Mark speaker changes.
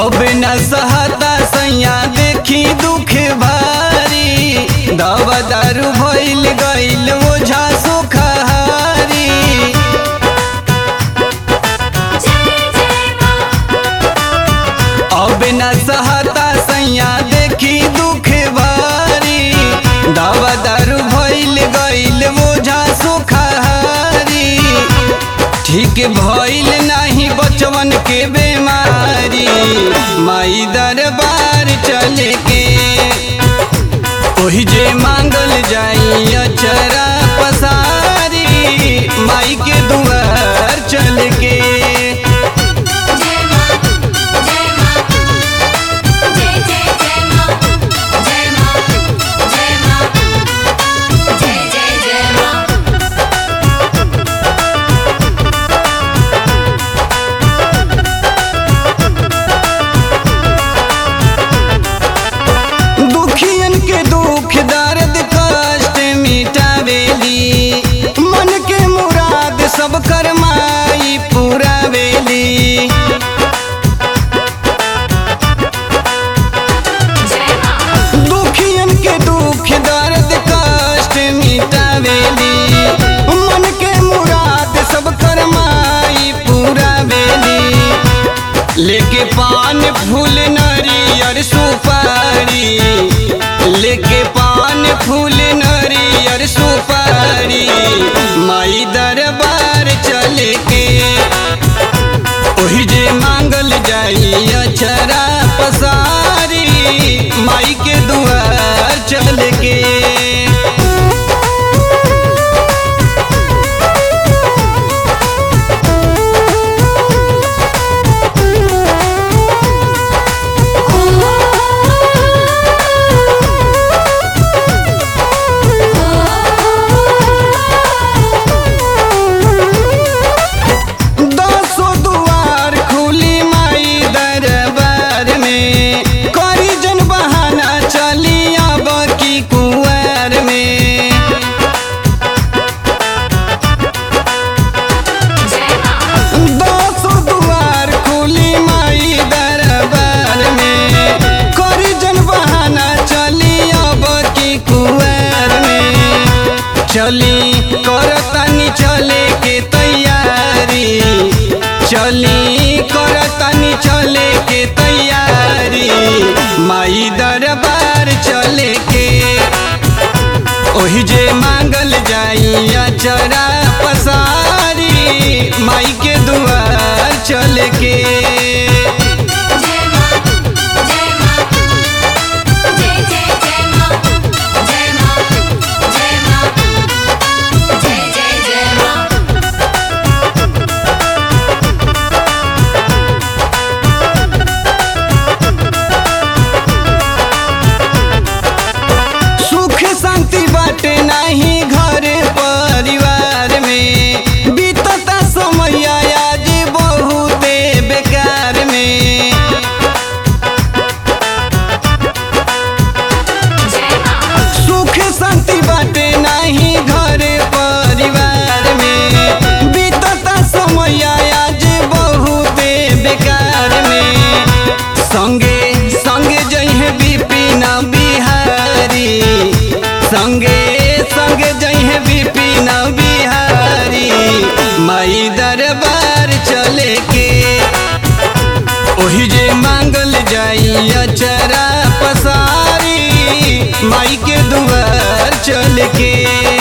Speaker 1: अब न सहता सैया देखी दुख भारी दवा दारू भइल गइल ओझा सुखहारी अब न सहता सैया देखी दुख भारी दवा दारू भइल गइल ओझा सुखहारी ठीक भइल नाही बचवन के बेमारी माई दरबार चले के ओही जे मांगल जाई अचरा पसारी माई के दुआर चल के
Speaker 2: जय मां जय मां जय जय जय मां जय मां जय मां जय जय जय मां
Speaker 1: दुखियन के दुख दर्द कष्ट मिटावेली मन के मुराद सब कर माई पुरावेली
Speaker 2: जय मां
Speaker 1: दुखियन के दुख दर्द कष्ट मिटावेली मन के मुराद सब कर माई पुरावेली लेके पान फूल नरियर सुपारी लेके पान फूल नरियर सुपारी माई दरबार चले के ओही जे मांगल जाई अचरा पसारी माई के दुआर चल के दसो दुआर खुली माई दरबार में करी जन बहाना चली अब की कुआर में
Speaker 2: जय मां
Speaker 1: दसो दुआर खुली माई दरबार में करी जन बहाना चली अब की कुआर में चली करतानी चले के तैयारी चली करतानी चले के तैयारी माई दरबार चले के ओही जे मांगल जाई अचरा पसारी माई के दुआर चल के
Speaker 2: जय मां जय मां जय जय जय मां जय मां जय मां जय जय जय मां
Speaker 1: सुख शांति बाटे नाही घर परिवार में बीतता समय आज बहुते बेकार में
Speaker 2: जय मां
Speaker 1: सुख शांति बाटे नाही घर परिवार में बीतता समय आज बहुते बेकार में संगे संगे जइहे विपिन बिहारी संगे संगे जइहे विपिन बिहारी माई दरबार चले के ओही जे मांगल जाई अचरा पसारी माई के दुआर चल के